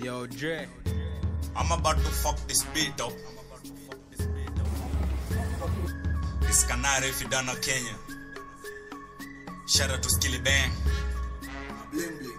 Yo, Dre. I'm about to fuck this beat up. This Canary Fidana Kenya. Shout out to Skilly Bang. Bling bling.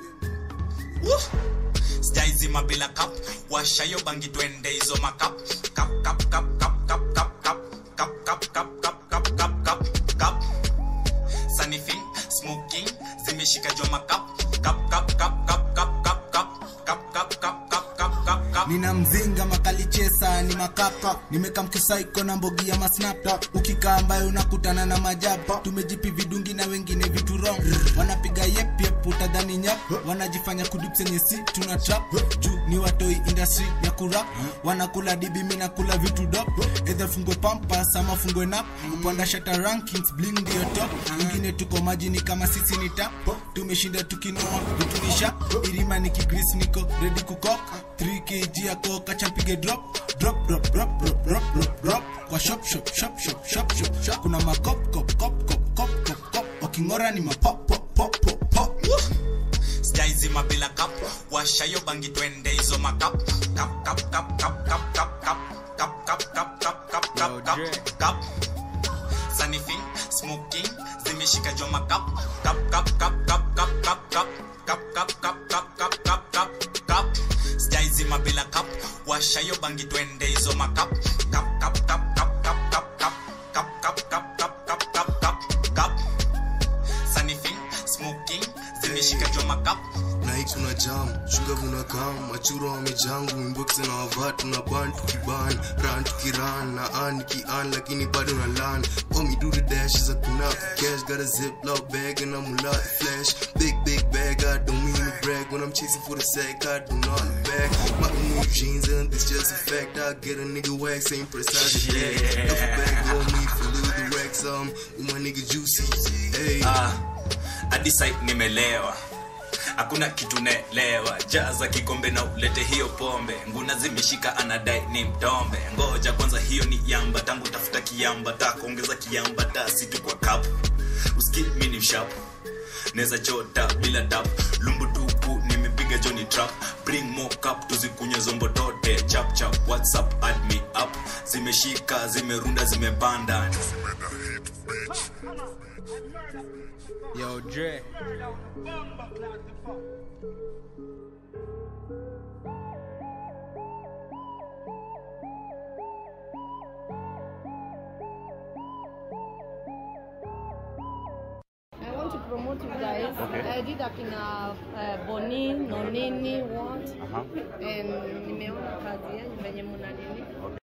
Woo! Sijaizima bila kap, washa hiyo bangi twende hizo makap. Kap kap kap kap kap kap kap kap kap kap kap kap kap kap kap. Sniffing, smoking, zimeshika jo makap. Kap kap kap kap kap kap kap kap kap kap kap kap kap kap. nina mzinga makalichesa ni makapa nimeka mkisaiko na mbogi ya masnapta ukikaa ambayo unakutana na majaba tumejipi vidungi na wengine vitu wrong wanapiga yep yep utadhani nyap wanajifanya kudipsenye si tuna trap juu ni watoi industry ya kurap wanakula dibi mi nakula vitu dop edha fungwe pampas ama fungwe nap upanda shata rankings bling ndio top ingine tuko majini kama sisi ni tap tumeshinda tukinoa vitu ni sharp irima ni kigris niko ready kukok 3 kg ya koka champige drop drop drop drop drop drop drop drop kwa shop shop shop shop shop shop shop kuna makop kop kop kop kop kop kop wakingora ni mapop pop pop pop pop sijaizima bila kap washa hiyo bangi twende hizo makap kap kap kap kap kap kap kap kap kap kap kap kap Yo, kap kap Dre. kap sniffing smoking zimeshika jo makap kap kap kap kap kap kap kap kap kap kap kap kap kap kap kap sijaizima bila kap washa hiyo bangi twende hizo makap kap kap kap kap kap kap kap kap kap kap kap kap kap kap kap sniffing smoking zimeshika jo makap Night una jam, sugar una kam, machuro wamejangu, inbox na wavatu na ban tukiban, ran tukiran, na an kian lakini bado na lan. Oh me do the dash is a kunap, cash got a ziploc bag and I'm a lot flash. Big big bag, I don't mean to brag when I'm chasing for the sack, I do not back. My new jeans and this just a fact, I get a nigga wax, ain't precise as that. Duffel bag on me for little the racks, um, with my nigga juicy. Hey. Ah, hadi site nimelewa hakuna kitu naelewa jaza kikombe na ulete hiyo pombe nguna zimeshika anadai ni mtombe ngoja kwanza hiyo ni yamba tangu tafuta kiamba ta kuongeza kiamba ta situ kwa kapu uski mi ni mshapu neza chota bila tap lumbu tupu nimepiga joni trap bring more cup tuzikunye zombo tote chap chap whatsapp add me up zimeshika zimerunda zimepanda Yo, Dre. I want to promote you guys. I did akina uh, Boni, Nonini, what? And nimeona kazi yenu venye mna nini.